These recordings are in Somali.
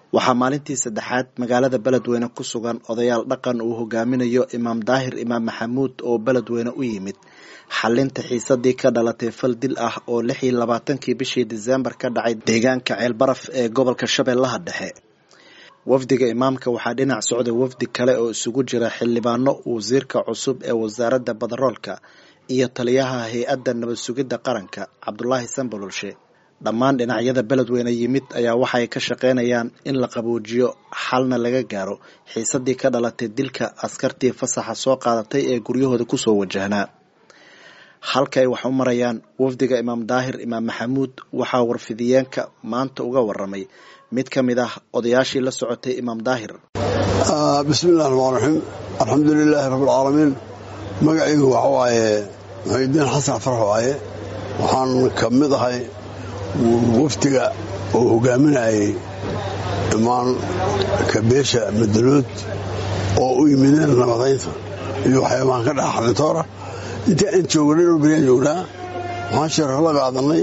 waxaa maalintii saddexaad magaalada beledweyne ku sugan odayaal dhaqan uu hogaaminayo imaam daahir imaam maxamuud oo beledweyne u yimid xalinta xiisadii ka dhalatay fal dil ah oo lix iyo labaatankii bishii diseembar ka dhacay deegaanka ceelbaraf ee gobolka shabeellaha dhexe wafdiga imaamka waxaa dhinac socday wafdi kale oo isugu jira xildhibaano wasiirka cusub ee wasaaradda badaroolka iyo taliyaha hay-adda nabad sugidda qaranka cabdulaahi sambalolshe dhammaan dhinacyada beledweyne yimid ayaa waxay ka shaqaynayaan in la qaboojiyo xalna laga gaaro xiisadii ka dhalatay dilka askartii fasaxa soo qaadatay ee guryahooda kusoo wajahnaa halka ay wax u marayaan wafdiga imaam daahir imaam maxamuud waxaa warfidiyeenka maanta uga waramay mid ka mid ah odayaashii la socotay imaam daahir bismillahi raxmaan raxiim alxamdu lilaahi rabbilcaalamiin magacaygu waxa waaye muxidiin xasan farax waaye waxaan ka mid ahay wafdiga oo hogaaminayay imaan kabeesha madalood oo u yimideen nabadaynta iyo waxyaabahan ka dhaca xalintoora intii aan joognay oo beriaan joognaa waxaan sheerar la qaadanay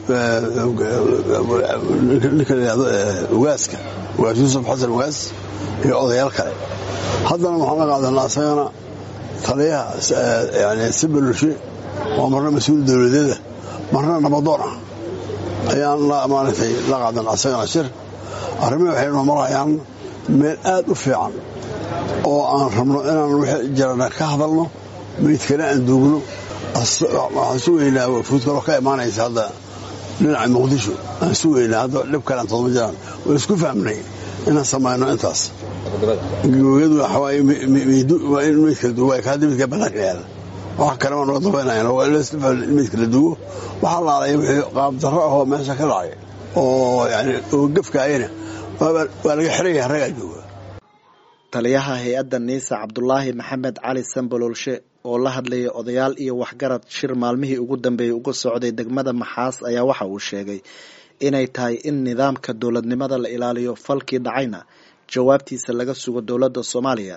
ninka layihahdo ugaaska ugaas yuusuf xasan ugaas iyo odayaal kale haddana waxaan la qaadanaa asagana taliyaha yani sibalolshe waa marna mas-uul dowladeeda marna nabadoon ah ayaan maaragtay la qaadan asagana shir arrimihi waxay noo marayaan meel aad u fiican oo aan rabno inaan wixii jirana ka hadalno meydkana aan duugno waxaan sugaynaa wafuud kaloo ka imaanaysa hadda dhinaca muqdisho aan sugaynaa hadda dhib kale aan todoma jiraan oo isku fahmnay inaan samayno intaas gooyadu waa in meydka duugo kaada meydka bannaanka yaala wax kale waa naga dabaynayan waa in meydka la duugo waxaa laalaya wixii qaabdarro ahoo meesha ka dhacay oo yani oo gefkaayana waa laga xiraya raggaa jooga taliyaha hay-adda niisa cabdulaahi maxamed cali sambalolshe oo la hadlayay odayaal iyo waxgarad shir maalmihii ugu dambeeyey uga socday degmada maxaas ayaa waxa uu sheegay inay tahay in nidaamka dowladnimada la ilaaliyo falkii dhacayna jawaabtiisa laga sugo dowladda soomaaliya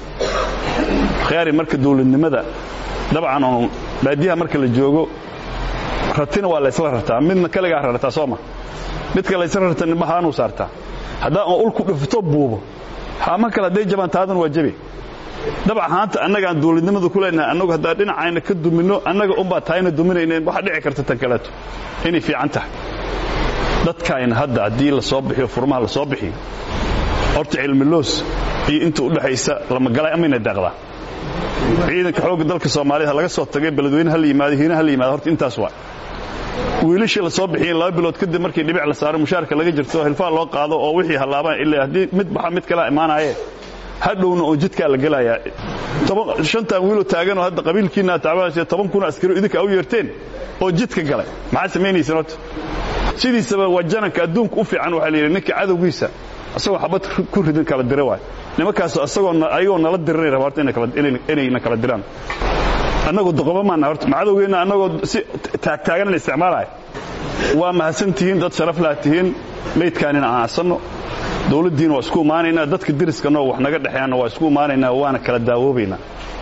khiyaari marka dowladnimada dabcan oo baadiyaha marka la joogo ratina waa laysla rartaa midna kaligaa rartaa sooma midka laysla rarta nimahaanuu saartaa haddaa on ulku dhufto buubo haama kale hadday jabaan taadan waa jabe dabcan haanta annagaan dowladnimada ku leenahay annagu haddaan dhinacayna ka duminno annaga unbaa tahayna duminaynen waxaa dhici karta tan kaleeto inay fiican tahay dadkayna hadda haddii la soo bixiyo furmaha la soo bixiyo horta cilmiloos iyo inta u dhexaysa lamagalay amayna daaqdaa ciidanka xoogga dalka soomaaliyed laga soo tagay beledweyne hala yimaado hiina hala yimaado horta intaas waa wiilashii la soo bixiyeen laba bilood kadib markii dhibic la saaro mushaarka laga jirto hilfaa loo qaado oo wixii hallaabaan ilaa haddii mid baxa mid kalea imaanaaye hadhowna oo jidkaa la gelayaa shantan wiiloo taaganoo hadda qabiilkiina tacbanaysa toban kun askari idinka u yeerteen oo jidka galay maxaa samaynaysaan horta sidiisaba waa jananka adduunka u fiican waxaa la yidhi ninka cadowgiisa asagoo xabad ku ridin kala dira waay nimankaasoo asagoo ayagoo nala diranay raba horta inayna kala diraan annagoo doqoba maana horta macadowgeenna annagoo si taagtaaganana isticmaalaya waa mahadsan tihiin dad sharaf laha tihiin meydkaanina aan asanno dowladdiina waa isku imaanaynaa dadka deriskannoo wax naga dhexeeyanna waa isku imaanaynaa waana kala daawoobaynaa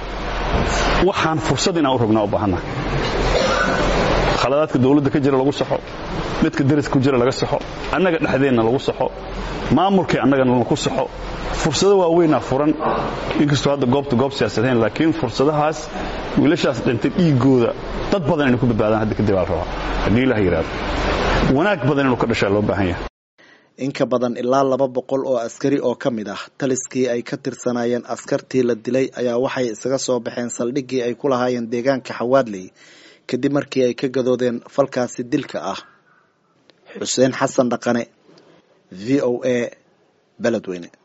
waxaan fursad inaan u rognaa u baahannaha khaladaadka dowladda ka jira lagu saxo midka deriska ku jira laga saxo annaga dhexdeenna lagu saxo maamulkay annagana lagu saxo fursado waaweynaa furan inkastoo hadda goobta goob siyaasadayn laakiin fursadahaas wiilashaas dhintay dhiiggooda dad badan inay ku badbaadaan hadda kadib aa la rabaa haddii ilaha yidhahdo wanaag badan inuu ka dhashaa loo baahan yahay in ka badan ilaa laba boqol oo askari oo ka mid ah taliskii ay ka tirsanaayeen askartii la dilay ayaa waxay isaga soo baxeen saldhiggii ay ku lahaayeen deegaanka xawaadley kadib markii ay ka gadoodeen falkaasi dilka ah xuseen xasan dhaqane v o a beledweyne